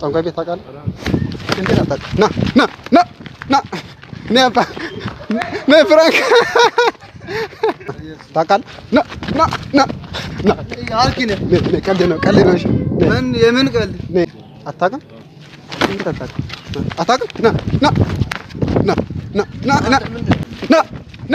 ጠንቋይ ቤት ታውቃለህ? እንዴት አታውቅም? ና ና ና ና ና አባ ና ፍራንክ ታውቃለህ? ና ና ና ና አልኪነ ነ- ነ- ቀልድ ነው ቀልድ ነው። እሺ ነ- ምን የምን ቀልድ ነ- አታውቅም? እንዴት አታውቅም? ና አታውቅም? ና ና ና ና ና ና ና ና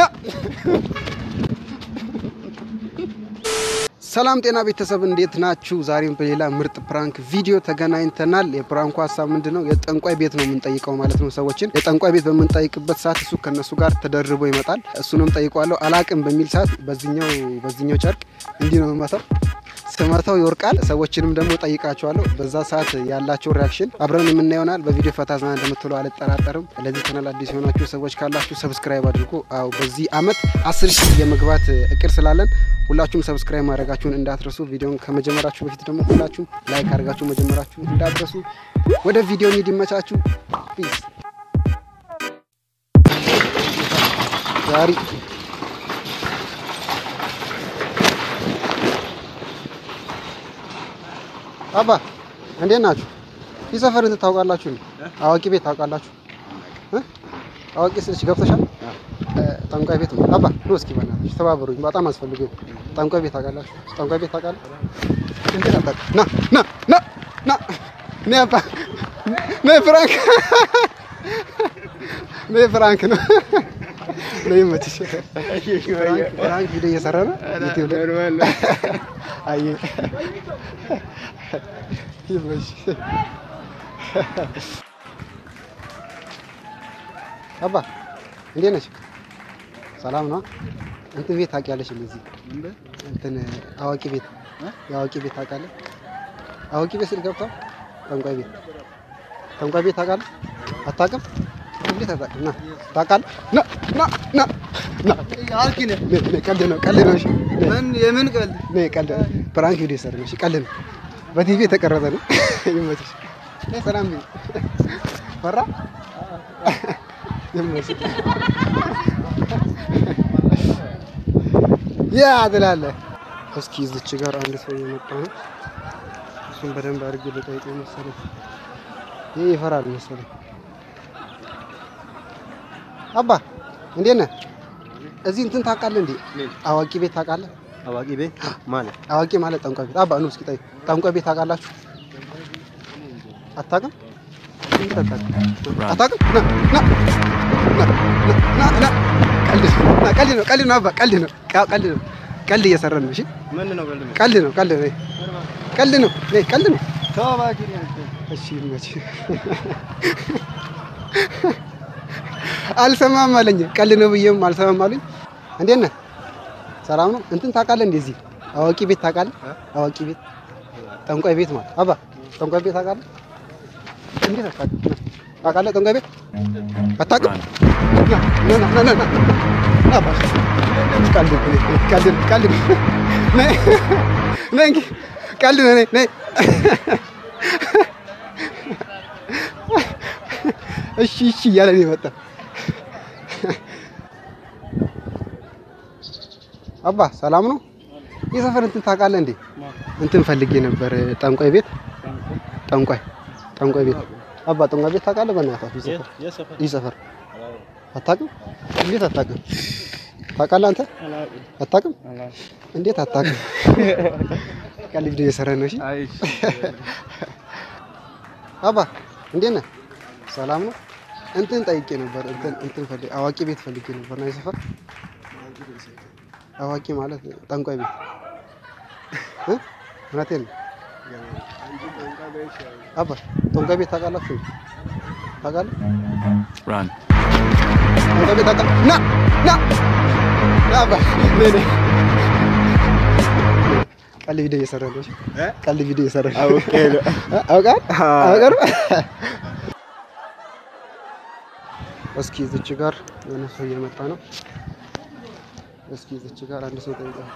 ሰላም ጤና ቤተሰብ እንዴት ናችሁ? ዛሬም በሌላ ምርጥ ፕራንክ ቪዲዮ ተገናኝተናል። የፕራንኩ ሀሳብ ምንድን ነው? የጠንቋይ ቤት ነው የምንጠይቀው ማለት ነው ሰዎችን። የጠንቋይ ቤት በምንጠይቅበት ሰዓት እሱ ከነሱ ጋር ተደርቦ ይመጣል። እሱንም ጠይቋለሁ። አላቅም በሚል ሰዓት በዚኛው በዚኛው ጨርቅ እንዲህ ነው የምመታው። ስመታው ይወርቃል። ሰዎችንም ደግሞ ጠይቃቸዋለሁ። በዛ ሰዓት ያላቸው ሪያክሽን አብረን የምናየው ይሆናል። በቪዲዮ ፈታ ዘና እንደምትሉ አልጠራጠርም። ለዚህ ቻናል አዲስ የሆናችሁ ሰዎች ካላችሁ ሰብስክራይብ አድርጉ። አዎ በዚህ አመት አስር ሺህ የመግባት እቅድ ስላለን ሁላችሁም ሰብስክራይብ ማድረጋችሁን እንዳትረሱ። ቪዲዮን ከመጀመራችሁ በፊት ደግሞ ሁላችሁም ላይክ አድርጋችሁ መጀመራችሁን እንዳትረሱ። ወደ ቪዲዮ እንሂድ። ይመቻችሁ። ፒስ ዛሬ አባ እንዴት ናችሁ? ይህ ሰፈር እንትን ታውቃላችሁ? እንዴ? አዋቂ ቤት ታውቃላችሁ? እ? አዋቂ ስልሽ ገብተሻል? እ፣ ጠንቋይ ቤት ነው። አባ ኑ እስኪ በእናትሽ ተባበሩኝ፣ በጣም አስፈልገው። ጠንቋይ ቤት ታውቃላችሁ? ጠንቋይ ቤት ታውቃለህ? እንዴት አታውቅም? ና ና ና ና ና አባ ና ፍራንክ ና ፍራንክ ነው። ነው ይመችሽ። ፍራንክ ፍራንክ ቪዲዮ እየሰራ ነው ዩቲዩብ ላይ አይ ይመች አባ እንዴት ነሽ? ሰላም ነው። እንትን ቤት ታውቂያለሽ? እንደዚህ እንትን አዋቂ ቤት የአዋቂ ቤት ታውቃለህ? አዋቂ ቤት ስል ገብታ ጠንቋይ ቤት ጠንቋይ ቤት ታውቃለህ? አታውቅም? እንዴት አታውቅም? ና ታውቃለህ? ና ና ና ና አልኪነ ነ- ነ- ቀልድ ነው ቀልድ ነው። እሺ ነ- ምን የምን ቀልድ ነ ቀልድ ፕራንክ ቪዲዮ ሰር ነው። እሺ ቀልድ ነው። በቲቪ የተቀረጸ ነው። ይመችሽ። ነይ ሰላም በይ። ፈራ ይመችሽ። ያ ትላለህ። እስኪ እዚች ጋር አንድ ሰው እየመጣ ነው። እሱን በደንብ አድርጌ ልጠይቀው መሰለኝ። ይህ ይፈራል መሰለኝ። አባ እንዴት ነህ? እዚህ እንትን ታውቃለህ እንዴ? አዋቂ ቤት ታውቃለህ? አዋቂ ቤት ማለት አዋቂ ማለት ጠንቋይ ቤት። አባ ኑ እስኪ ጠይቅ። ጠንቋይ ቤት ታውቃላችሁ? አታውቅም? እንዴት አታውቅም? አታውቅም? ና ና ና ና ና ቀልድ ነው። ና ቀልድ ነው። ቀልድ ነው። አባ ቀልድ ነው። ቃ- ቀልድ ነው። ቀልድ እየሰራን ነው። እሺ ምን ነው ቀልድ ቀልድ ነው። ቀልድ ነው። ቀልድ ነው። ነይ ቀልድ ነው። ተው እባክህ እሺ ይመችህ። አልሰማም አለኝ። ቀልድ ነው ብዬም አልሰማም አሉኝ። እንዴት ነህ? ሰላም ነው። እንትን ታውቃለህ? እንደዚህ አዋቂ ቤት ታውቃለህ? አዋቂ ቤት ጠንቋይ ቤት ማለት አባ ጠንቋይ ቤት ታውቃለህ? እንዴት አታውቅም? ታውቃለህ? ጠንቋይ ቤት አታውቅም? ና ና ና ና ና ና አባ ቀልድ ነው። ቀልድ ነው። ቀልድ ነው። ነይ ነይ እንግዲህ ቀልድ ነው። ነይ ነይ እሺ እሺ እያለ ነው የመጣ። አባ ሰላም ነው? ይህ ሰፈር እንትን ታውቃለህ እንዴ? እንትን ፈልጌ ነበር ጠንቋይ ቤት ጠንቋይ ጠንቋይ ቤት አባ ጠንቋይ ቤት ታውቃለህ? በእናትህ ይህ ሰፈር ይህ ሰፈር አታውቅም? እንዴት አታውቅም? ታውቃለህ አንተ አታውቅም? እንዴት አታውቅም? ቀልድ ቪዲዮ እየሰራህ ነው። እሺ አባ እንዴት ነህ? ሰላም ነው። እንትን ጠይቄ ነበር። እንትን እንትን ፈልጌ አዋቂ ቤት ፈልጌ ነበር። ናይ ሰፈር አዋቂ ማለት ጠንቋይ ቤት እ እውነቴን ነው። አባ ጠንቋይ ቤት ታውቃላችሁ? ታውቃለህ? Run. ጠንቋይ ቤት ታውቃለህ? ና ና ና አባ ነይ ነይ። ቀልድ ቪዲዮ እየሰራ ነው። እሺ ቀልድ ቪዲዮ እየሰራ ነው። አውቄ ነው። እ? አውቃል አውቃል እስኪ እዚች ጋር የሆነ ሰው እየመጣ ነው። እስኪ እዚች ጋር አንድ ሰው ጠይቃል።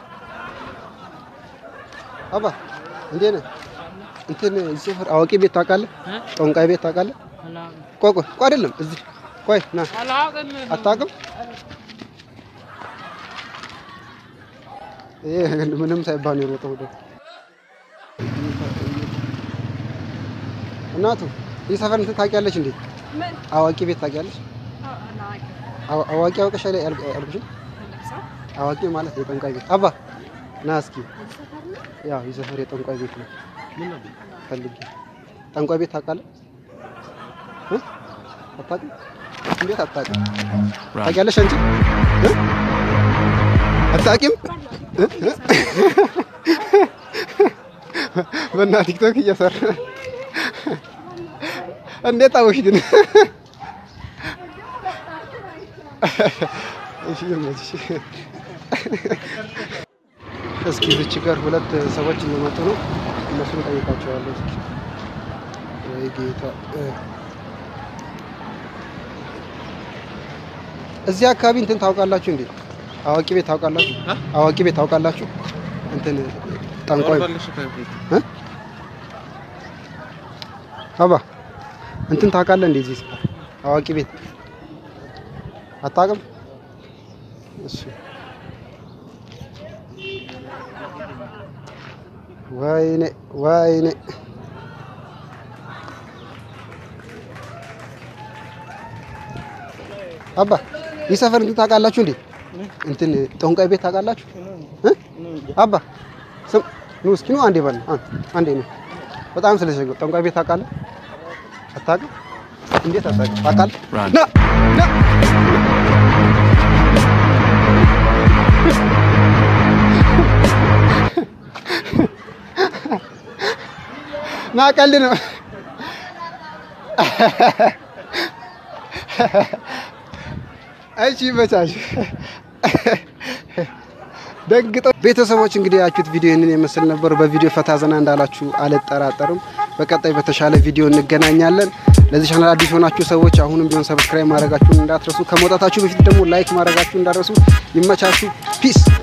አባ እንዴት ነህ? እንትን እዚህ ሰፈር አዋቂ ቤት ታውቃለህ? ጠንቋይ ቤት ታውቃለህ? ቆይ ቆይ ቆይ አይደለም እዚህ ቆይ ና አታውቅም? ይሄ ምንም ሳይባል ነው የሮጠው ወደ እናቱ ይህ ሰፈር እንትን ታውቂያለሽ እንዴ? ምን አዋቂ ቤት ታውቂያለሽ? አዋ- አዋቂ አውቀሽ ላይ አልኩሽም። አዋቂ ማለት የጠንቋይ ቤት አባ ና እስኪ ያው ይህ ሰፈር የጠንቋይ ቤት ነው። ፈልጌ ጠንቋይ ቤት ታውቃለህ? እ? አታውቅም? እንዴት አታውቅም? ታውቂያለሽ አንቺ እ? አታውቂም? እ? እ? በእና ቲክቶክ እየሰራ እንዴት አወቅሽ ግን? እሺ ይመችሽ። እስኪ ዝች ጋር ሁለት ሰዎች እየመጡ ነው። እነሱን ጠይቃቸዋለሁ። እስኪ ወይ ጌታ እ። እዚህ አካባቢ እንትን ታውቃላችሁ እንዴ? አዋቂ ቤት ታውቃላችሁ? አዋቂ ቤት ታውቃላችሁ? እንትን ጠንቋይ እ? አባ እንትን ታውቃለህ እንዴ? እዚህ አዋቂ ቤት አታውቅም? እሺ ወይኔ ወይኔ አባ ይህ ሰፈር እንትን ታውቃላችሁ እንዴ? እንትን ጠንቋይ ቤት ታውቃላችሁ? እ? አባ ስም ኑ እስኪ ኑ አንዴ በል አን- አንዴ ነው። በጣም ስለሸገው ጠንቋይ ቤት ታውቃለህ? አታውቅም? እንዴት አታውቅም? ታውቃለህ? ና ና ና ቀልድ ነው። እሺ ይመቻች። ደግጠው ቤተሰቦች እንግዲህ ያችሁት ቪዲዮ ይህንን የመስል ነበር። በቪዲዮ ፈታ ዘና እንዳላችሁ አልጠራጠርም። በቀጣይ በተሻለ ቪዲዮ እንገናኛለን። ለዚህ ቻናል አዲስ የሆናችሁ ሰዎች አሁንም ቢሆን ሰብስክራይብ ማድረጋችሁን እንዳትረሱ። ከመውጣታችሁ በፊት ደግሞ ላይክ ማድረጋችሁን እንዳትረሱ። ይመቻችሁ። ፒስ